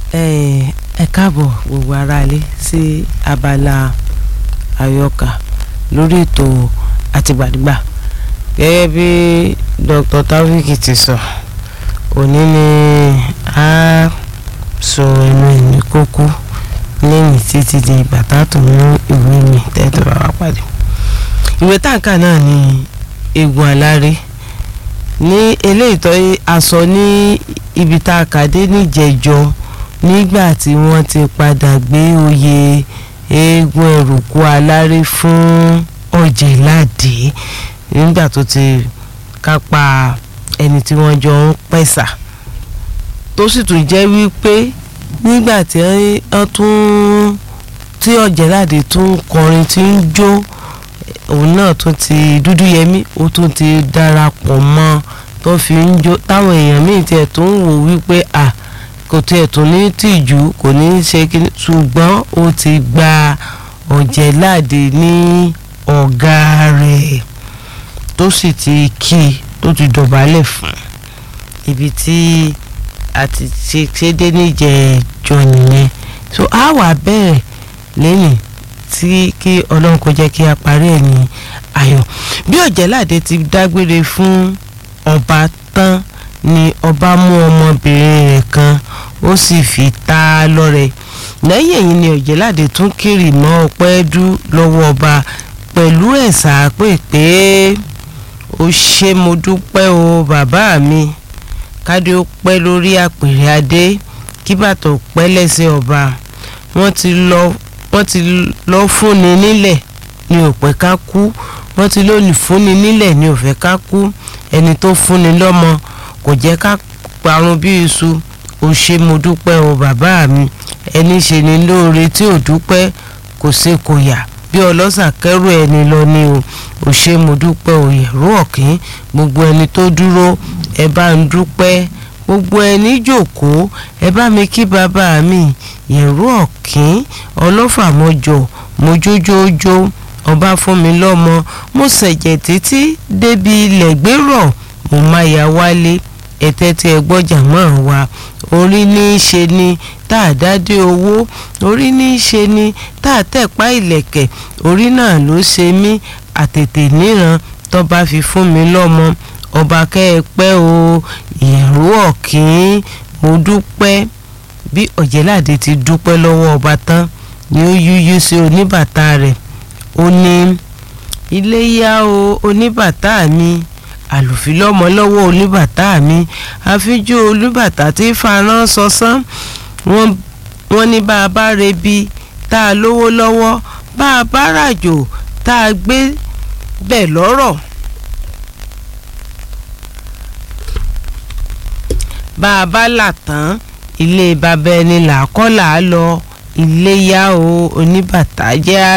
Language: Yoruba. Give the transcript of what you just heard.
ẹ káàbọ̀ gbogbo aráalé sí abala àyọkà lórí ètò àtìgbàdìgbà gẹ́gẹ́ bí Dr. Taofik ti sọ òní ni a sọ ẹnu ẹ̀ ní kókó lẹ́yìn títí di ìgbà tá a tó mú ìwé mi tẹ́tọ́ bá wá pàdé ìwé táǹkà náà ni egun aláré ní eléyìí tó a sọ ní ibi tá a kà dé níjẹjọ nígbà tí wọ́n ti padà gbé oyè eégún ẹ̀rùkú aláré fún ọ̀jẹ̀ládé nígbà tó ti kápá ẹni tí wọ́n jọ ń pẹ̀sà tó sì tún jẹ́ wípé nígbà tí wọ́n tún tí ọ̀jẹ̀ládé tún kọrin tí ń jó òun náà tún ti dúdú yẹmí ó tún ti darapọ̀ mọ́ tó fi ń jó táwọn èèyàn míì tiẹ̀ tó ń wò wípé à kò tiẹ̀ tún ní tìjú kò ní í ṣe kí ṣùgbọ́n ó ti gba ọ̀jẹ̀láde ní ọ̀gá rẹ̀ tó sì ti kí i tó ti dọ̀bálẹ̀ fún ibi tí a ti ṣe ṣe dé níjẹ̀ẹ́jọ nìyẹn so a wà bẹ̀rẹ̀ lẹ́yìn tí kí ọlọ́run kó jẹ́ kí a parí ẹ̀ ní ayọ̀ bí ọ̀jẹ̀láde ti dágbére fún ọba tán ni ọba mú ọmọbìnrin rẹ̀ kan ó sì fi ta á lọ́rẹ lẹ́yìn èyí ni ọ̀jẹ̀láde tún kiri mọ́ ọpẹ́ dú lọ́wọ́ ọba pẹ̀lú ẹ̀sà pé pé ó ṣe mo dúpẹ́ o bàbá mi kádé ó pẹ́ lórí àpèrè adé kí bàtọ̀ pẹ́ lẹ́sẹ̀ ọba wọ́n ti lọ wọ́n ti lọ fúnni nílẹ̀ ní òpẹ́ ká kú wọ́n ti lónìí fúnni nílẹ̀ ní òfẹ́ ká kú ẹni tó fúnni lọ́mọ kò jẹ́ ká parun bí iṣu ó ṣe mo dúpẹ́ o bàbá mi ẹni ṣe ni lóore tí ò dúpẹ́ kò ṣe kò yà bí ọlọ́sà kẹ́rù ẹni lọ ni o ò ṣe mo dúpẹ́ o yẹ̀rú ọ̀kín gbogbo ẹni tó dúró ẹ bá ń dúpẹ́ gbogbo ẹni jòkóó ẹ bá mi kí bàbá mi yẹ̀rú ọ̀kín ọlọ́fàmọ́jọ mojójójó ọba fún mi lọ́mọ mo ṣẹ̀jẹ̀ títí débi ilẹ̀ gbérọ̀ mo máa yà wálé ẹ̀tẹ́ tí ẹ gbọ́jà mọ́ wa orí ní í ṣe ni tá a dádé owó orí ní í ṣe ni tá a tẹ̀pá ìlẹ̀kẹ̀ orí náà ló ṣe mí àtètè níran tó bá fi fún mi lọ́mọ ọba kẹ́ ẹ pẹ́ o ìyẹ̀rú ọ̀kín mo dúpẹ́ bí ọ̀jẹ̀láde ti dúpẹ́ lọ́wọ́ ọba tán ni ó yúyú sí oníbàtà rẹ̀ ó ní iléyá o oníbàtà mi àlùfílọ́mọ lọ́wọ́ oníbàtà mi àfijú oníbàtà tí faran sọsán wọ́n ní bá a bá rebi tá a lówó lọ́wọ́ bá a bá ràjò tá a gbé bẹ̀ lọ́rọ̀. bá a bá là tán ilé bàbá ẹni là kọ́ là á lọ iléyá o oníbàtà jẹ́